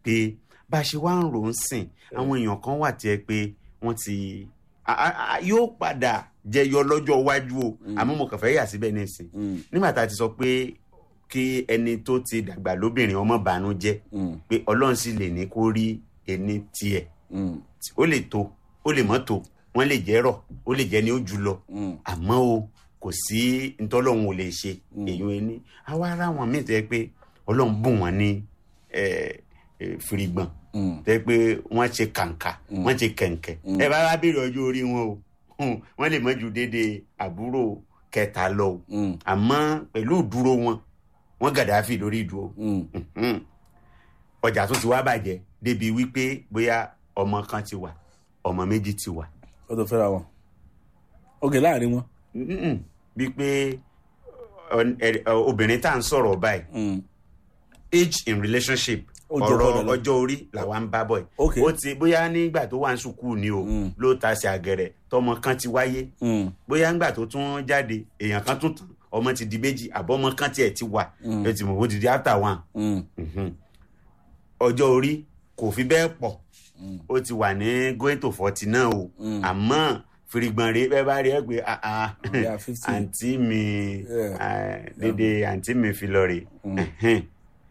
pé bá a ṣe wá ń rò ó sìn àwọn èèyàn kan wà tí ẹ pé wọ́n ti a- a- a- yóò padà jẹyọ lọ́jọ́ iwájú o àmọ́ mo kàn fẹ́ yà síbẹ̀ nísìn Mm, nígbà tá a ti sọ pé kí ẹni tó ti dàgbà lóbìnrin ọmọ bànú jẹ́ mm, pé ọlọ́run sì lè ní kó rí ẹni tiẹ̀ mm, ó lè tó ó lè mọ́ tó wọ́n lè jẹ́ rọ̀ ó lè jẹ́ ní ó jù lọ mm, àmọ́ o kò sí ntọ́lọ́hún ò lè ṣe èyí ẹni àwa ara wọn míì tẹ́ pé ọlọ́run bùn wọ́n ní eh, eh, fìrìgbọ̀n mm. tẹ́ pé wọ́n ṣe kàǹkà wọ́n ṣe kẹ̀ǹkẹ̀ ẹ bá wá béèrè ọjọ́ orí wọn o hùn, wọ́n lè mọ́ ju déédéé àbúrò kẹta lọ o Mm, àmọ́ pẹ̀lú ìdúró wọn wọ́n gàdáfì lórí ìdúró mm, Mhm. ọjà tó ti wá bàjẹ́ débi wípé bóyá ọmọ kan ti wà ọmọ méjì ti wà ó tó fẹ́ra wọn ok láàrin wọn. Mhm. bíi pé ọ- ẹ- ọ- obìnrin tá à ń sọ̀rọ̀ báyìí Mm, age in relationship Ó jọ ọ̀rọ̀ bọ́ọ̀dọ̀ lọ. ọjọ́ orí làwa ń bá bọ̀ Ok. yìí ó ti bóyá nígbà tó wà ní sùkúù ni o Mm. ló ta sí àgẹ̀rẹ̀ tọmọ kan ti wáyé mm, bóyá ńgbà tó tún jáde èèyàn kan tún tàn ọmọ ti di méjì àbọ̀ ọmọ kan tiẹ̀ ti wà Mm. ẹ ti mọ̀ ó ti di after one mm, Mhm. ọjọ́ orí kò fi bẹ́ẹ̀ pọ̀ Mm. ó ti wà ní going to forty náà o Mm. àmọ́ fìrìgbọ̀n rèé bẹ́ẹ̀ bá rí ẹ pé ah, ah, Yeah, 50. àǹtí mi Yeah. ah, dédé àǹtí mi fi lọ rè Ẹ̀hẹ́n.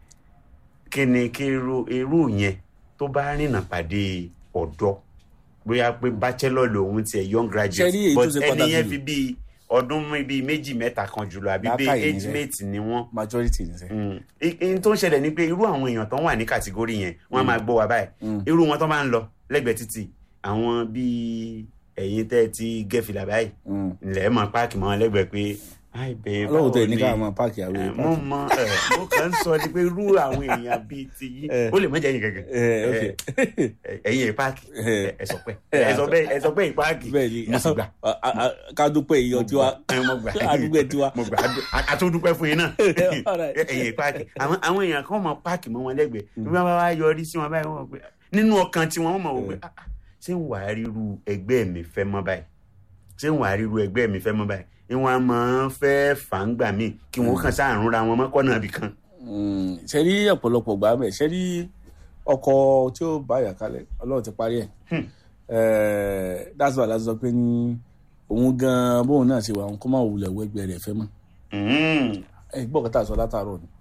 kí ni kí irú irú yẹn tó bá rìnnà pàdé ọ̀dọ́ bóyá pé bachelor lòun tiẹ̀ young Ṣé rí graduate èyí tó but ṣe ẹni pàtàkì yẹn jù? fi bíi ọdún bíi méjì mẹ́ta kan jùlọ àbí bíi Làákàyè ni age rẹ̀. mate ni wọ́n majority ni sẹ́. Mm. I- ihun tó ń ṣẹlẹ̀ ni pé irú àwọn èèyàn tó ń wà ní kàtígórì yẹn wọ́n á máa gbọ́ wa báyìí irú wọn tó máa ń lọ lẹ́gbẹ̀ẹ́ títì àwọn bíi ẹ̀yin tẹ́ ẹ ti gẹ́fìlà báyìí Mm. ilẹ̀ mọ̀ páàkì mọ́ wọn lẹ́gbẹ̀ẹ́ pé ai bẹ́ẹ̀ ọlọ́run tẹ̀ ní ni?" ká máa páàkì àwọn Eh, èèyàn mo páàkì. mọ ẹ mo kàn ń sọ ni pé irú àwọn èèyàn bíi ti yí Eh. ó lè mọ jẹ́ yín gẹ́gẹ́ Eh, ok. Eh, ẹ̀yin ẹ̀ páàkì Eh. ẹ sọ pé ẹ sọ bẹ́ẹ̀ ẹ sọ bẹ́ẹ̀ páàkì bẹ́ẹ̀ ni mo sì gbà a- a- a- ká dúpẹ́ èèyàn tiwa ẹ mo gbà àdúgbò tiwa. mo gbà á tún dúpẹ́ fún yín náà All right. ẹ̀yin páàkì àwọn àwọn èèyàn kan mọ páàkì mọ́ wọn lẹ́gbẹ̀ẹ́ bí wọ́n bá wá yọrí sí wọn báyìí wọ́n mọ̀ pé nínú ọkàn tiwọn wọ́n mọ̀ wọ́n pé "Ah, ah, ṣé ń wàá ríru ẹgbẹ́ mi fẹ́ mọ́ báyìí ṣé ń wàá ríru ẹgbẹ́ mi fẹ́ mọ́ báyìí ìwọ̀n a máa ń fẹ́ fàǹgbà míì kí wọ́n kàn sáàrùn ra wọn mọ́kànnà ibì kan. Mm, ṣe rí ọ̀pọ̀lọpọ̀ gbà mẹ́ ṣe rí ọkọ tí ó bá yà kalẹ̀ ọlọ́run ti parí ẹ̀ Eh, that's why láti sọ pé ní òun gan bóun náà ṣe wà òun kó má wulẹ̀ wẹ́gbẹ́ rẹ̀ fẹ́ mọ́ Mm. ẹ gbọ́ kọ́tà sọ látàárọ̀ ni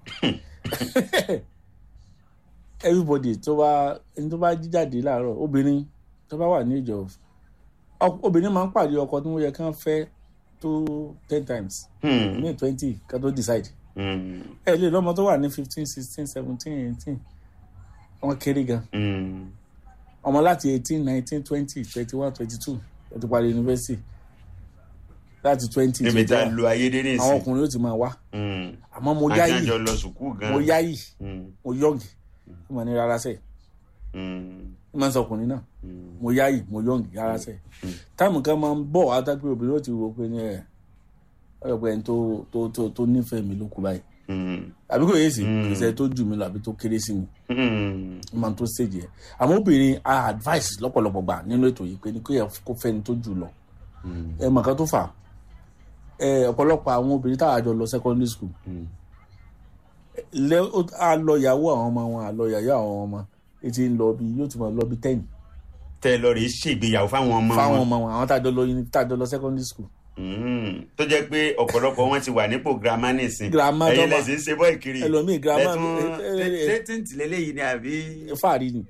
everybody tó bá ẹni tó bá jí jáde láàárọ̀ obìnrin tó bá wà ní ìjọ ọ- obìnrin máa ń pàdé ọkọ tí wọ́n yẹ kán fẹ́ tó ten times Hmm. ní twenty ká tó decide Mm. ẹ lè lọ́mọ tó wà ní fifteen sixteen seventeen eighteen wọ́n kéré gan Mm. ọmọ láti eighteen nineteen twenty twenty one twenty two ẹ ti parí yunifásitì láti twenty níbi tá a lo ayédèrè àwọn sí. ọkùnrin ó ti máa wá Mm. àmọ́ mo yáyì àjàjọ lọ sùkúù gan. mo yáyì Mm. mo yọ̀ǹgì mo ní rárá sẹ́ẹ̀ Mm. ní máa ń sọ ọkùnrin náà Mm. mo yáyì mo yọ̀ǹgì rárá sẹ́ẹ̀ táìmù kan máa ń bọ̀ wá dápẹ́ obìnrin ó ti wo pé ní ẹ̀ ọ̀rọ̀ pé ẹni tó tó tó tó nífẹ̀ẹ́ mi ló kú báyìí Mm. àbí kò yé sí Mm. ìṣẹ́ tó jù mí lọ àbí tó kéré sí mi Mm. ó máa ń tó stage yẹn àmọ́ obìnrin a advice lọ́pọ̀lọpọ̀ gbà nínú ètò yìí pé ní kó yẹ kó fẹ́ni tó jù lọ Mm. ẹ mọ̀ kan tó fà ẹ ọ̀pọ̀lọpọ̀ àwọn obìnrin táwọn àjọ lọ secondary school Mm. lẹ ó- a lọ ìyàwó àwọn ọmọ wọn a lọ ìyàwó àwọn ọmọ etí ń lọ bí yóò ti máa lọ bí ten tẹ lọ rèé ṣègbéyàwó fáwọn ọmọ fáwọn wọn. ọmọ wọn àwọn tájọ lọ uni tájọ lọ secondary school Mm. tó jẹ́ pé ọ̀pọ̀lọpọ̀ wọn ti wà nípò girama nísìn. Girama ẹ̀yin tó bá- lẹ́sìn ń ṣe bọ́ ìkiri. ẹlòmíì girama lẹ́tún ẹ- ẹ- ẹ- tẹ́tìntì lélẹ́yìí ni àbí. fáàrí ni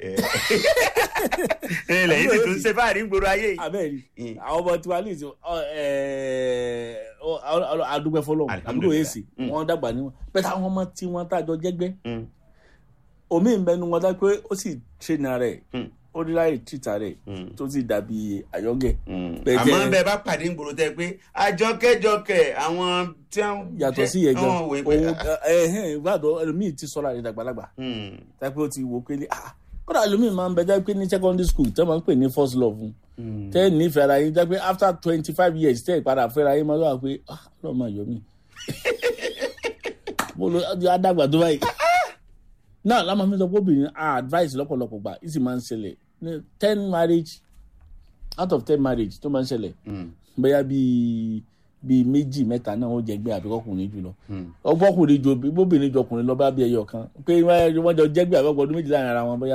ẹ lẹ́yìn sì tún ṣe fáàrí ń gbòòrò ayé yìí. abẹ́ẹ̀ni Mm. àwọn ọmọ tiwa ní ìsìn adúgbẹ́ fọlọ́ àbúrò Alhamdulillah. èsì Mm. wọ́n dàgbà níwọ̀n bẹ́ẹ̀ táwọn ọmọ tí wọ́n tàjọ jẹ́gbẹ́ Mm. omi ìbẹnu wọn dá pé ó sì tréna rẹ̀ Mm. ó rí láì tìta rẹ̀ Mm. tó sì dàbí àyọ́ngẹ̀ Mm. Bẹ́ẹ̀ àmọ́ jẹ́- bẹ́ẹ̀ bá pàdé ń gbòòrò tẹ pé àjọkẹ́jọkẹ́ àwọn tí wọ́n. yàtọ̀ sí yẹn gan wọ́n wò pé, òun ah, ẹ̀hẹ́n ìgbàdọ̀ ẹlòmíì ti sọ́ra rẹ̀ dàgbàlagbà mm. tápẹ́ ó ti wò pé ní ah kódà ẹlòmíì máa ń bẹ jẹ́ pé ní secondary school tẹ́ máa ń pè ní first love fún Mm. tẹ́ nífẹ̀ẹ́ ara yín jẹ́ pé after twenty five years tẹ́ ìpadà fẹ́ra yín máa lọ́wọ́ pé ah lọ́ọ́ máa yọ mí mo lo adàgbà tó báyìí náà lámà fi sọ pé obìnrin ah advice lọ́pọ̀lọpọ̀ gbà ìsì máa ń ṣẹlẹ̀ ní ten marriage out of ten marriage tó máa ń ṣẹlẹ̀ Mm. bóyá bíi bíi méjì mẹ́ta náà ó jẹ́ gbé àbíkọ́kùnrin jù lọ Mm. ọgbọ́kùnrin ju obìnrin ju ọkùnrin lọ bá bí ẹyọ kan pé wọ́n jọ jẹ́gbẹ́ àbọ̀gbọ́ ọdún méjì láàrin ara wọn bóyá